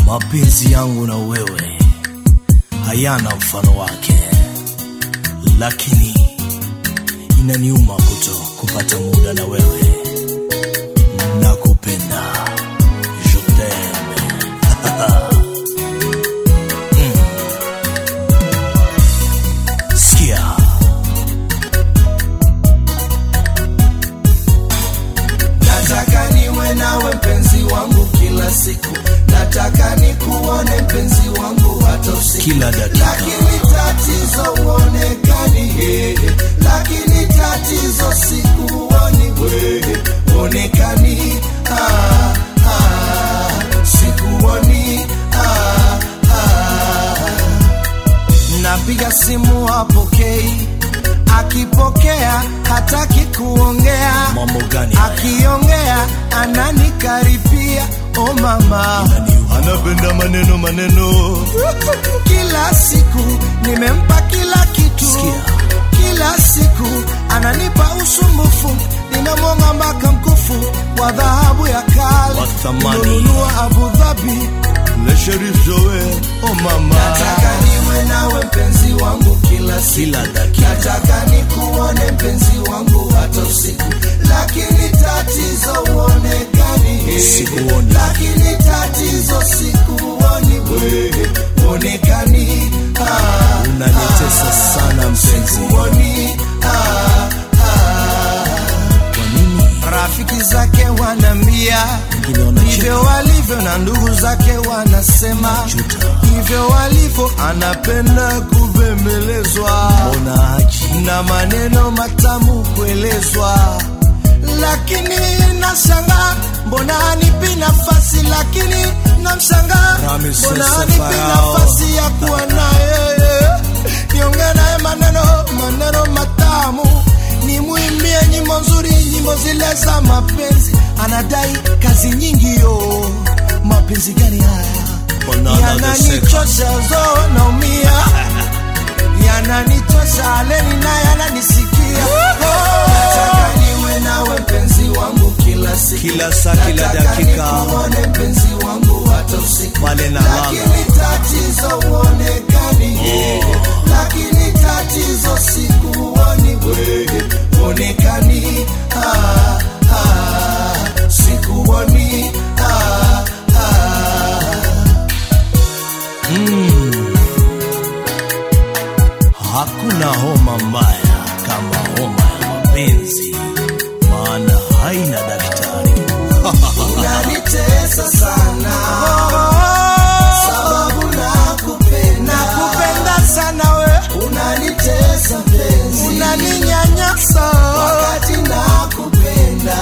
mapenzi yangu na wewe hayana mfano wake, lakini inaniuma kuto kupata muda na wewe. Nakupenda, je t'aime. Mm. Sikia, nataka niwe nawe mpenzi wangu kila siku nataka nikuone mpenzi wangu hata usiku kila dakika lakini tatizo uonekani eh, lakini tatizo sikuoni wewe uonekani ah, ah, sikuoni ah, ah. napiga simu hapokei akipokea hataki kuongea mambo gani haya? akiongea ananikaripia o mama Inaniuma. anapenda maneno maneno kila siku nimempa kila kitu Sikia. kila siku ananipa usumbufu nimemwonga mpaka mkufu wa dhahabu ya kale Wa thamani. Nimenunua Abu Dhabi le Sherif Joe oh mama nataka niwe nawe mpenzi wangu kila siku kila dakika nataka nikuone mpenzi wangu hata usiku lakini tatizo uonekani Sikuoni. lakini tatizo sikuoni wewe uonekani ah, unanitesa sana mpenzi. sikuoni ah, ah. Kwa nini rafiki zake wanambia wengine wanacheka? hivyo walivyo na ndugu zake wanasema Juta. hivyo walivyo anapenda kubembelezwa Mbona haji na maneno matamu kuelezwa, lakini nashanga mbona anipi nafasi, lakini namshanga Ramis mbona Sese anipi Farao. nafasi ya kuwa naye, niongee naye maneno maneno matamu, nimwimbie nyimbo nzuri, nyimbo zile za mapenzi. Anadai kazi nyingi yo, mapenzi gani haya? Mbona anateseka? Yananichosha zo, naumia yananichosha leni naye ananisikia nataka niwe nawe mpenzi wangu kila siku Kila saa, kila Nataka dakika. nikuone mpenzi wangu hata usiku Pale na lala. lakini tatizo uonekani lakini tatizo sikuoni wewe uonekani ah, ah, sikuoni ah, ah. Hakuna homa mbaya kama homa ya mapenzi, maana haina daktari. unanitesa sana sababu nakupenda nakupenda sana we unanitesa mpenzi unaninyanyasa wakati nakupenda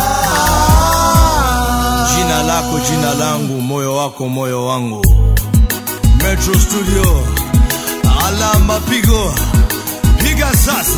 Jina lako jina langu, moyo wako moyo wangu. Metro Studio, alama pigo, piga sasa.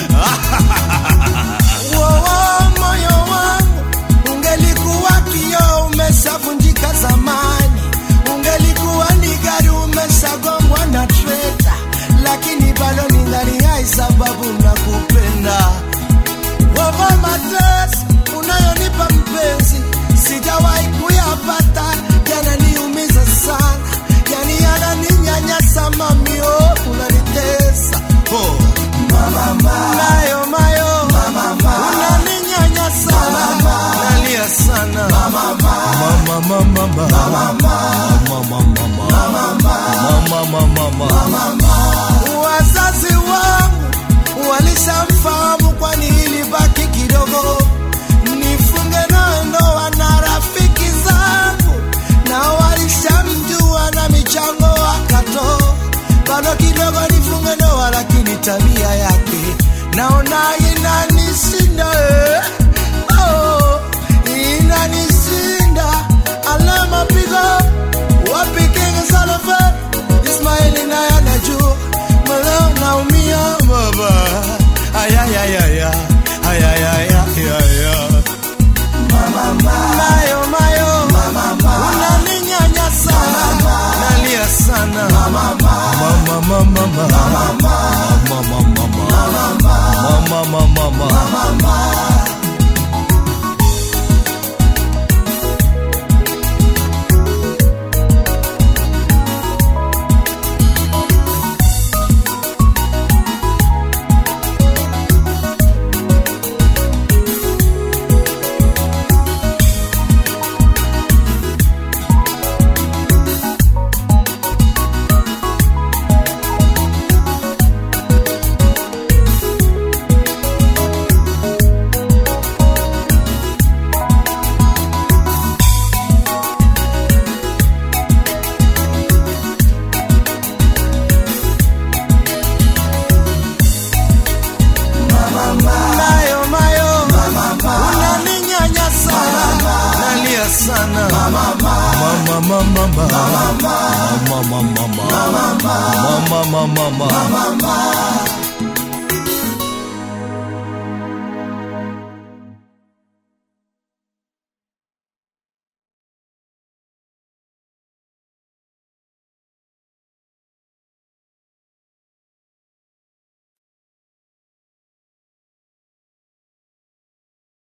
Wowo, moyo wangu ungelikuwa kioo umeshavunjika zamani, ungelikuwa ni gari umeshagongwa na treta, lakini bado ningali hai sababu nakupenda. Wowo, mateso unayonipa mpenzi sijawahi kuyapata, yananiumiza sana, yani yananinyanyasa mamio, unanitesa Oh, mayo mayo unaninyanyasa nalia sana mama, mama, mama, mama, mama, mama, mama. wazazi wangu walishamfahamu kwani ilibaki kidogo nifunge nawe ndoa na rafiki zangu na walishamjua na michango wakato bado kidogo nifunge ndoa lakini tabia yake naona inanishinda eh. oh, inanishinda alama pigo wapi King Salome Ismaili naye anajua maleo naumia baba ayayayaya ayayayaya mayo mayo unaninyanyasa nalia sana Mama, mama, mama, mama, mama, mama, mama. mama mama mama mama mama mama